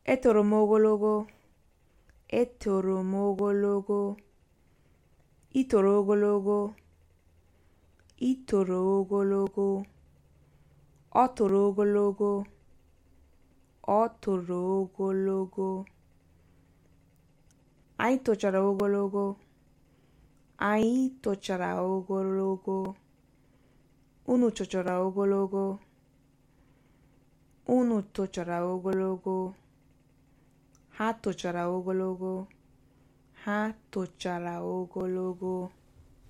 etoro m ogologo etoro m ogologo itoro ogologo itoro ogologo ọ toro ogologo ọ toro ogologo anyị tochara ogologo anyị tochara ogologo unu tochara ogologo unu tochara ogologo ha tochara ogologo ha tochara ogologo